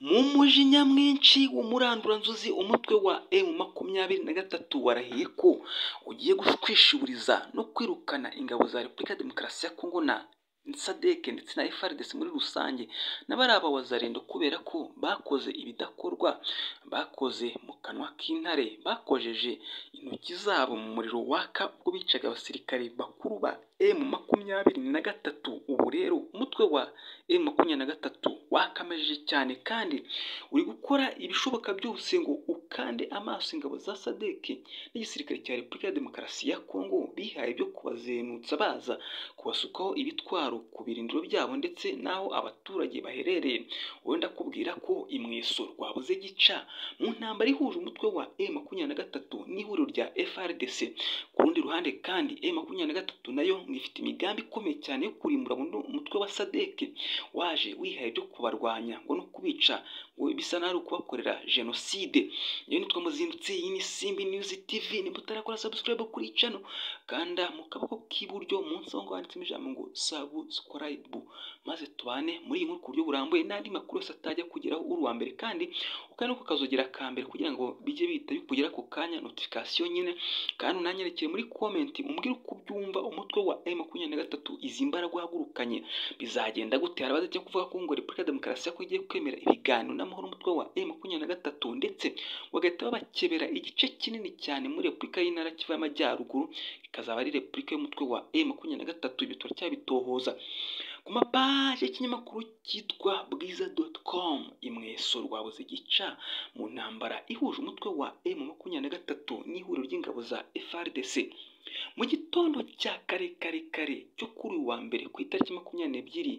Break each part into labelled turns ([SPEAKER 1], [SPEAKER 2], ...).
[SPEAKER 1] mu mujinya mwinshi w'umuranduranzuzi umutwe wa emu makumyabiri na gatatu warahiye ko ugiye kwishiburiza no kwirukana ingabo za repubulika ya demokarasi ya kongo na sadeke ndetse na FARDC muri rusange n'abari bazarendo kubera ko bakoze ibidakorwa bakoze mu kanwa k'intare bakojeje intoki zabo mu muriro waka ubwo bicaga abasirikare bakuru ba emu makumyabiri na gatatu ubu rero umutwe wa emu makumyabiri na gatatu wakamejeje cyane kandi uri gukora ibishoboka byose ngo ukande amaso ingabo za sadeke n'igisirikare cya repubulika ya demokarasi ya kongo bihaye byo kubazenutsa baza kubasukaho ibitwaro ku birindiro byabo ndetse n'aho abaturage baherereye wenda kubwira ko imweso rwabuze gica mu ntambara ihuje umutwe wa e makumyabiri na gatatu n'ihuriro rya FRDC ku rundi ruhande kandi e makumyabiri na gatatu nayo ngo ifite imigambi ikomeye cyane yo kurimbura buno umutwe wa sadeke waje wihaye byo kubarwanya ngo no kubica ngo bisa n'aho ari ukubakorera jenoside niyo nitwa muzindutsi iyi ni simbi niyuzi tivi nimutarakora sabusikarayibu kuri cano kanda mu kaboko k'iburyo munsi aho ngaho handitsemo ijambo ngo sabusikarayibu maze tubane muri iyi nkuru ku buryo burambuye n'andi makuru yose atajya kugeraho uri uwa mbere kandi ukandi ko kazogera ka mbere kugira ngo bijye bihita bikugera ako kanya notifikasiyo nyine kandi unanyerekere muri komenti umbwire uko ubyumva umutwe wa m makumyabiri na gatatu izi mbaraga wahagurukanye bizagenda gute hari abadajya kuvuga ko ngo repubulika ya demokarasi ya kongo igiye kwemera ibiganiro n'amahoro umutwe wa m makumyabiri na gatatu ndetse bagahita babakebera igice kinini cyane muri repubulika y'intara kiva y'amajyaruguru ikazaba ari repubulika y'umutwe wa m makumyabiri na gatatu ibyo turacyabitohoza ku mapaje y'ikinyamakuru cyitwa bwiza doti komu imweso rwabuze gica mu ntambara ihuje umutwe wa emu makumyabiri na gatatu n'ihuriro ry'ingabo za FRDC mu gitondo cya kare kare kare cyo kuri uwa mbere ku itariki makumyabiri n'ebyiri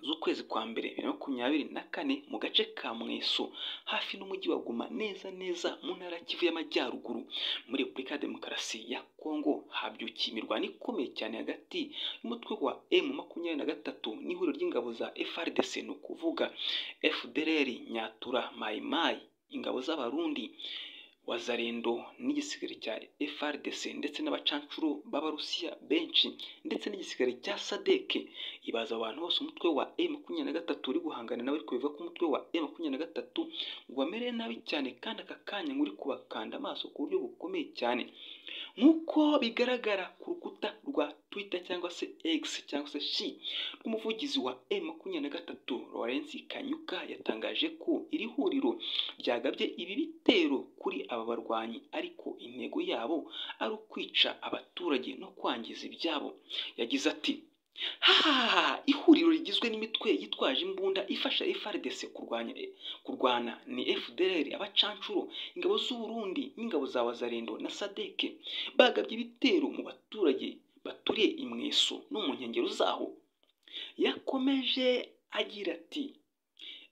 [SPEAKER 1] z'ukwezi kwa mbere bibiri na makumyabiri na kane mu gace ka mweso hafi n'umujyi wa guma neza neza mu ntara kivu y'amajyaruguru muri repubulika ya demokarasi ya kongo habyukiye imirwano ikomeye cyane hagati y'umutwe wa emu makumyabiri na gatatu n'ihuriro ry'ingabo za FRDC ni ukuvuga FDLR nyatura mayimayi ingabo z'abarundi wazarendo n'igisirikare cya FRDC ndetse n'abacancuro b'abarusiya benshi ndetse n'igisirikare cya sadeke ibaza abantu bose umutwe wa e makumyabiri na gatatu uri guhangana nawe ariko bivuga ko umutwe wa e makumyabiri na gatatu ngo amereye nabi cyane kandi aka kanya ngo uri kubakanda amaso ku buryo bukomeye cyane nk'uko bigaragara ku rukuta rwa Twitter cyangwa se X cyangwa se shi rw'umuvugizi wa e makumyabiri na gatatu Lawrence Kanyuka yatangaje ko iri huriro ryagabye ibi bitero kuri aba barwanyi ariko intego yabo ari ukwica abaturage no kwangiza ibyabo yagize ati hahaha ihuriro rigizwe n'imitwe yitwaje imbunda ifasha FRDC kurwanya kurwana ni FDLR abacancuro ingabo z'uburundi n'ingabo za wazarendo na sadeke bagabye ibitero mu baturage baturiye imweso no mu nkengero zaho yakomeje agira ati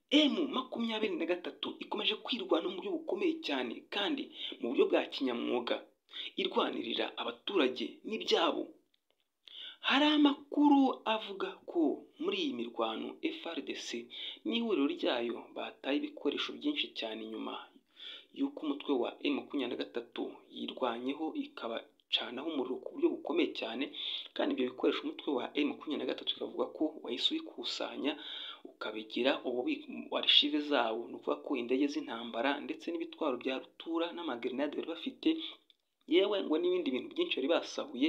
[SPEAKER 1] emu makumyabiri na gatatu ikomeje kwirwana mu buryo bukomeye cyane kandi mu buryo bwa kinyamwuga irwanirira abaturage n'ibyabo hari amakuru avuga ko muri iyi mirwano FRDC n'ihuriro ryayo bataye ibikoresho byinshi cyane nyuma y'uko umutwe wa emu makumyabiri na gatatu yirwanyeho ikaba canaho umuriro ku buryo bukomeye cyane kandi ibyo bikoresho umutwe wa m makumyabiri na gatatu bikavuga ko wahise ubikusanya ukabigira arishive zabo ni ukuvuga ko indege z'intambara ndetse n'ibitwaro bya rutura n'amagrenade bari bafite yewe ngo n'ibindi bintu byinshi bari basahuye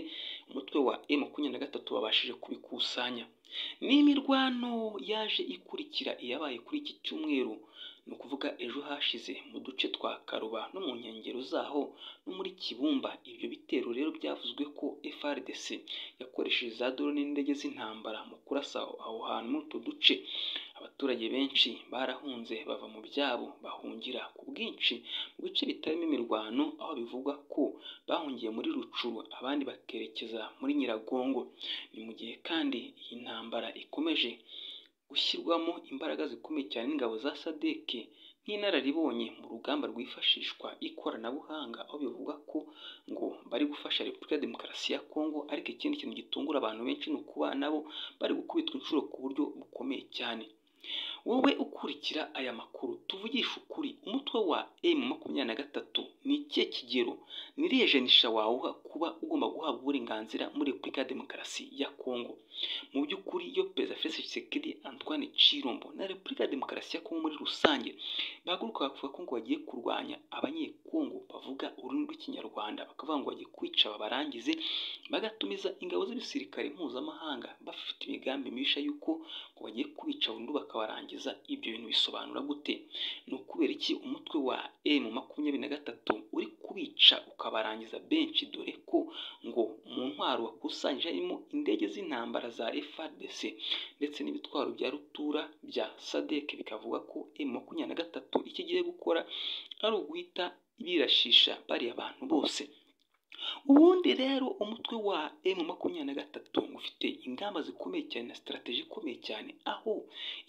[SPEAKER 1] umutwe wa m makumyabiri na gatatu babashije kubikusanya n'imirwano yaje ikurikira iyabaye kuri iki cyumweru ni ukuvuga ejo hashize mu duce twa karuba no mu nkengero zaho no muri kibumba ibyo bitero rero byavuzwe ko FRDC yakoresheje za drone n'indege z'intambara mu kurasa aho hantu muri utwo duce abaturage benshi barahunze bava mu byabo bahungira ku bwinshi mu bice bitarimo imirwano aho bivugwa ko bahungiye muri rucuru abandi bakerekeza muri nyiragongo ni mu gihe kandi iyi ntambara ikomeje gushyirwamo imbaraga zikomeye cyane n'ingabo za sadeke nk'inararibonye mu rugamba rwifashishwa ikoranabuhanga aho bivuga ko ngo bari gufasha repubulika ya demokarasi ya kongo ariko ikindi kintu gitungura abantu benshi ni ukuba nabo bari gukubitwa inshuro ku buryo bukomeye cyane wowe ukurikira aya makuru tuvugisha ukuri umutwe wa emu makumyabiri na gatatu ni ikihe kigero ni irihe janisha wawuha kuba ugomba guhabwa uburenganzira muri repubulika ya demokarasi ya kongo mu by'ukuri iyo perezida felix tshisekedi antoine chirombo na repubulika ya demokarasi ya kongo muri rusange bahaguruka bavuga ko ngo bagiye kurwanya abanyekongo bavuga ururimi rw'ikinyarwanda bakavuga ngo bagiye kwica babarangize bagatumiza ingabo z'ibisirikare mpuzamahanga bafite imigambi mibisha y'uko ngo bagiye kwica burundu bakabarangiza ibyo bintu bisobanura gute ni ukubera iki umutwe wa emu makumyabiri na gatatu uri kubica ukabarangiza benshi dore ko ngo mu ntwaro wakusanyije harimo indege z'intambara za FARDC ndetse n'ibitwaro bya rutura bya sadek bikavuga ko emu makumyabiri na gatatu icyo igiye gukora ari uguhita birashisha bariya abantu bose ubundi rero umutwe wa emu makumyabiri na gatatu ufite ingamba zikomeye cyane na sitarateji ikomeye cyane aho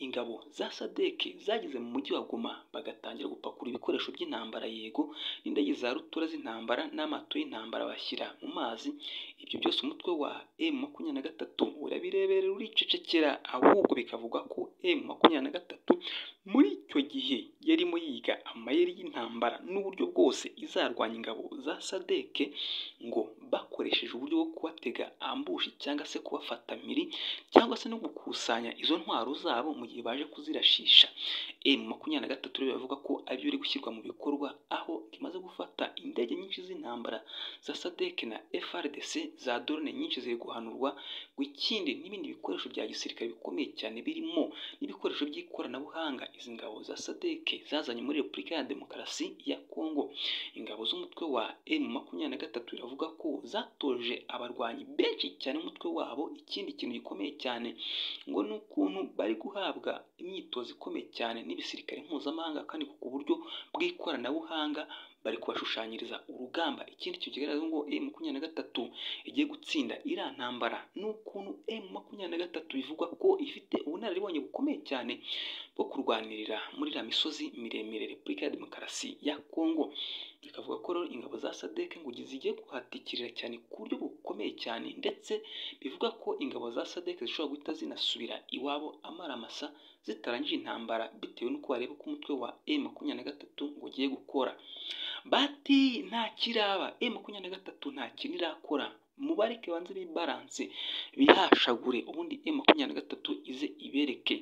[SPEAKER 1] ingabo za sadeke zageze mu mujyi wa goma bagatangira gupakura ibikoresho by'intambara yego n'indege za rutura z'intambara n'amato y'intambara bashyira mu mazi ibyo byose umutwe wa emu makumyabiri na gatatu urabirebera uricecekera ahubwo bikavuga ko emu makumyabiri na gatatu muri icyo gihe yarimo yiga amayeri y'intambara n'uburyo bwose izarwanya ingabo za sadeke ngo bakoresheje uburyo bwo kubatega ambushi cyangwa se kubafata miri cyangwa se no gukusanya izo ntwaro zabo mu gihe baje kuzirashisha emu makumyabiri na gatatu rero bavuga ko ari byo biri gushyirwa mu bikorwa aho imaze gufata indege nyinshi z'intambara za sadeke na FRDC za drone nyinshi ziri guhanurwa ngo ikindi n'ibindi bikoresho bya gisirikare bikomeye cyane birimo n'ibikoresho by'ikoranabuhanga izi ngabo za sadeke zazanye muri repubulika ya demokarasi ya kongo ingabo z'umutwe wa emu makumyabiri na gatatu biravuga ko zatoje abarwanyi benshi cyane umutwe wabo ikindi kintu gikomeye cyane ngo ni ukuntu bari guhabwa imyitozo ikomeye cyane n'ibisirikare mpuzamahanga kandi ku buryo bw'ikoranabuhanga bari kubashushanyiriza urugamba ikindi kintu kigaragaza ngo emu makumyabiri na gatatu igiye gutsinda iriya ntambara ni ukuntu emu makumyabiri na gatatu bivugwa ko ifite ubunararibonye bukomeye cyane bwo kurwanirira muri iriya misozi miremire repubulika ya demokarasi ya kongo bikavuga ko rero ingabo za sadeke ngo zigiye kuhatikirira cyane ku buryo bukomeye cyane ndetse bivuga ko ingabo za sadeke zishobora guhita zinasubira iwabo amaramasa zitarangije intambara bitewe n'uko bareba ko umutwe wa emu makumyabiri na gatatu ngo ugiye gukora bati nta kiraba emu makumyabiri na gatatu nta kintu irakora mubareke banze bibaranse bihashagure ubundi emu makumyabiri na gatatu ize ibereke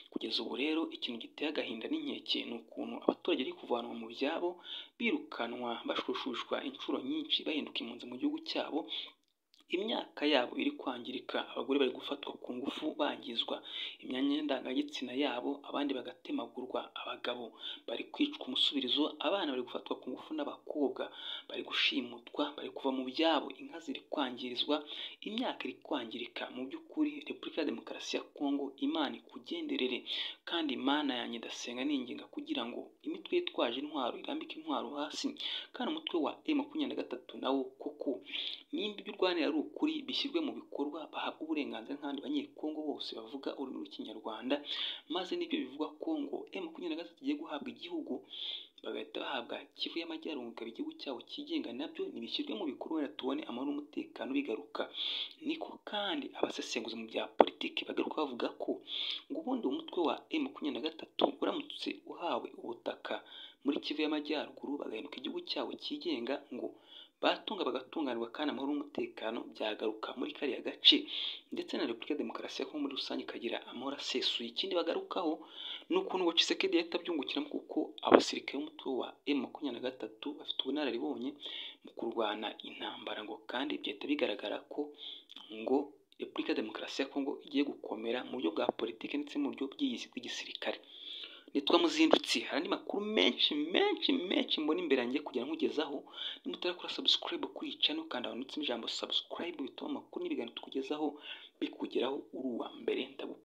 [SPEAKER 1] kugeza ubu rero ikintu giteye agahinda n'inkeke ni ukuntu abaturage bari kuvanwa mu byabo birukanwa bashushushwa inshuro nyinshi bahinduka impunzi mu gihugu cyabo imyaka yabo iri kwangirika abagore bari gufatwa ku ngufu bangizwa imyanya y'indangagitsina yabo abandi bagatemagurwa abagabo bari kwicwa umusubirizo abana bari gufatwa ku ngufu n'abakobwa bari gushimutwa bari kuva mu byabo inka ziri kwangirizwa imyaka iri kwangirika mu by'ukuri repubulika ya demokarasi ya kongo imana ikugenderere kandi imana yanjye ndasenga ninginga kugira ngo imitwe yitwaje intwaro irambike intwaro hasi kandi umutwe wa e makumyabiri na gatatu nawo koko nimba ibyo urwanira ari ukuri bishyirwe mu bikorwa bahabwa uburenganzira nk'abandi banyekongo bose bavuga ururimi rw'ikinyarwanda maze n'ibyo bivuga kongo emu makumyabiri na gatatu igiye guhabwa igihugu bagahita bahabwa kivu y'amajyaruguru ikaba igihugu cyabo cyigenga nabyo ntibishyirwe mu bikorwa wenda tubone amahoro n'umutekano bigaruka niko kandi abasesenguzi mu bya politiki bagaruka bavuga ko ngo ubundi umutwe wa emu makumyabiri na gatatu uramutse uhawe ubutaka muri kivu y'amajyaruguru bagahinduka igihugu cyabo cyigenga ngo batunga bagatunganirwa kandi amahoro n'umutekano byagaruka muri kariya gace ndetse na repubulika ya demokarasi ya kongo muri rusange ikagira amahoro asesuye ikindi bagarukaho ni ukuntu ngo cisekedi yahita abyungukiramo kuko abasirikare b'umutwe wa emu makumyabiri na gatatu bafite ubunararibonye mu kurwana intambara ngo kandi byahita bigaragara ko ngo repubulika ya demokarasi ya kongo igiye gukomera mu buryo bwa politiki ndetse mu buryo bw'igisirikare nitwa muzindutsi hari andi makuru menshi menshi menshi mbona imbere yanjye kugira nkugezaho nimutarakora subscribe kuri iyi channel kandi ahanutse ijambo subscribe bituma amakuru n'ibiganiro tukugezaho bikugeraho uri uwa mbere ndagu